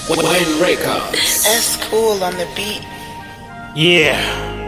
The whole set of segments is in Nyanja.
Wayne Records. That's cool on the beat. Yeah.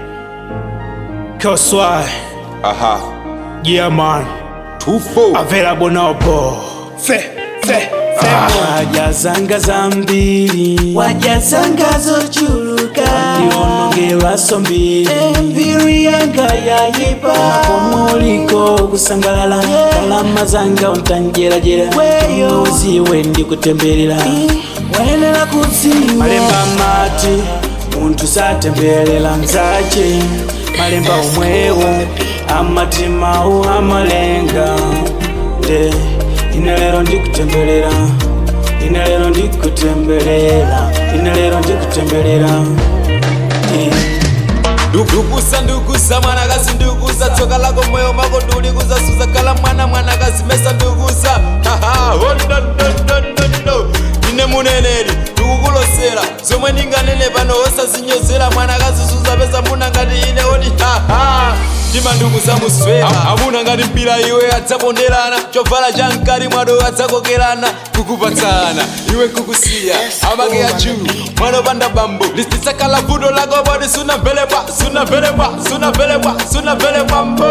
Koswai. Aha. Yeah, man. Tufo. Available now, bro. Fe, fe, fe. Wajazanga zambili. Wajazanga zochuluka. Ndionongelwa sombili. Emviri yanga yayipa. Napomuliko kusangalala. Kalama zanga ontanjerajera. Weyo ziwe ndikutemberera. Wenera kuziwa. Malemba mati. Muntu satembelela nzache. Malemba omwewo. Amatimawo amalenga. nde ine lero ndikutembelera ine lero ndikutembelera ine lero ndikutembelera Eh. ndugusa ndugusa mwanakazi ndugusa tsoka lako moyo mako ndulikuza suza kala mwana mwanakazi mesa ndugusa haha oh, no, no, no, no, no. ine muneneri ndikukulosera zomwe ndinganene pano osazinyozera mwanakazi suza pesa muna ngati ine oti haha ndima ndugusa muswera amuna ngati mpira iwe adzaponderana chovala cha mkati mwado adzakokerana kukupatsana iwe nkukusiya amake achu mwana opanda bambo lisitsakhala vuto lako poti sunamvelepwa sunamvelepwa sunamvelepwa sunamvelepwa mbo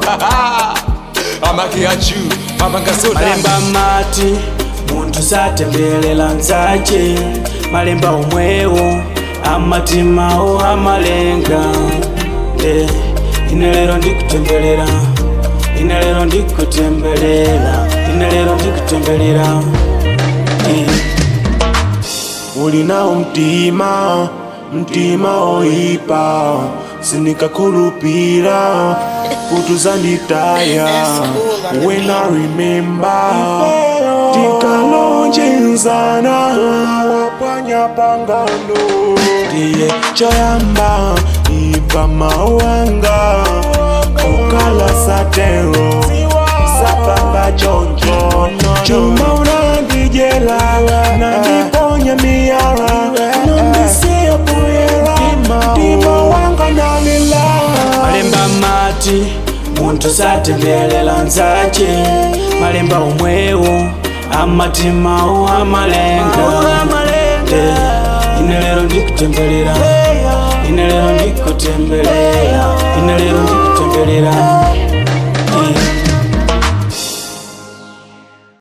amake achu mapanga soda malemba mati munthu satembelela nzache malemba omwewo amatimawo amalenga nde ine lero ndikutembelera ine lero ndikutembelera ine lero ndikutembelera Eh. ulinawo mtima mtima oyipa sinikakhulupira kutuzanditaya when i remember tikalonjenzana wapanya pangano ndiye choyamba ipa mawanga okala satero sapanga choncho chuma unandijela nandiponya miyara nandisiya puyera mtima wanga nalila malemba mati munthu satembelela nzache malemba omwewo amatimawo amalenga nde ine lero ndikutembelera ine lero ndikutembelera ine lero ndikutembelera